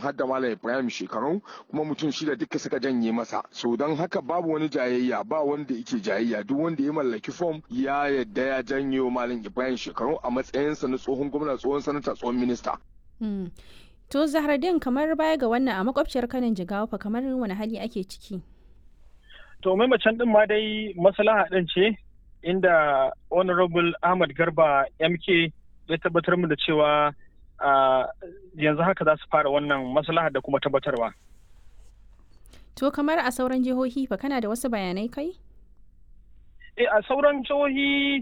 har da malam ibrahim shekaru kuma mutum shida duka suka janye masa so don haka babu wani jayayya ba wanda yake jayayya duk wanda ya mallaki fom ya yadda ya janyo malam ibrahim shekaru a matsayinsa na tsohon gwamna tsohon sanata tsohon minista to zahradin kamar baya ga wannan a makwabciyar kanin jigawa fa kamar wani hali ake ciki to maimacin din ma dai maslaha din ce inda honorable ahmad garba mk ya tabbatar mu da cewa yanzu haka za su fara wannan maslaha da kuma tabbatarwa to kamar a sauran jihohi fa kana da wasu bayanai kai e a sauran jihohi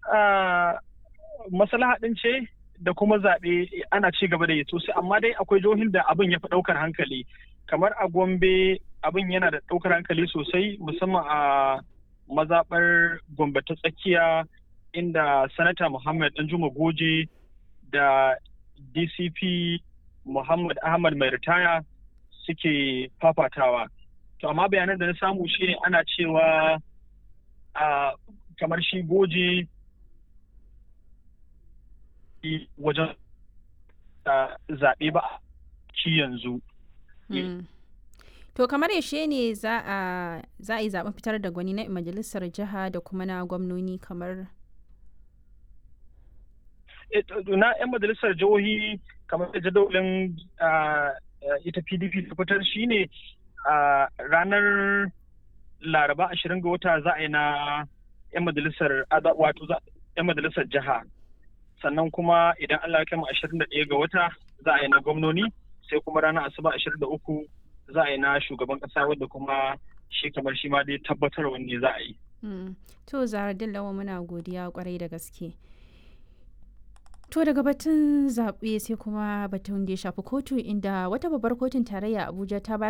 maslaha din ce da kuma zaɓe ana ci gaba da yi sosai amma dai akwai jihohin da abin ya fi ɗaukar hankali kamar a gombe abin yana da ɗaukar hankali sosai musamman a mazaɓar gombe ta tsakiya inda sanata muhammad danjuma goje da dcp muhammad ahmad mai ritaya suke fafatawa to amma bayanan da na samu shine ana cewa a kamar shi goje wajen zaɓe ba ci yanzu To kamar yaushe ne za a yi zaɓen fitar da gwani na majalisar jiha da kuma na gwamnoni kamar na 'yan majalisar jihohi kamar da jadawalin ita pdp ta fitar shine ranar laraba ashirin ga wata za a yi na 'yan majalisar wato 'yan majalisar jiha sannan kuma idan allah ya kama ashirin da ɗaya ga wata za a yi na gwamnoni sai kuma ranar asuba ashirin da uku za a yi na shugaban kasa wadda kuma shi kamar shi ma dai tabbatar wanne za a yi. To Zaradin Lawa muna godiya kwarai da gaske. To daga batun zaɓe sai kuma batun da ya shafi kotu inda wata babbar kotun tarayya Abuja ta bayar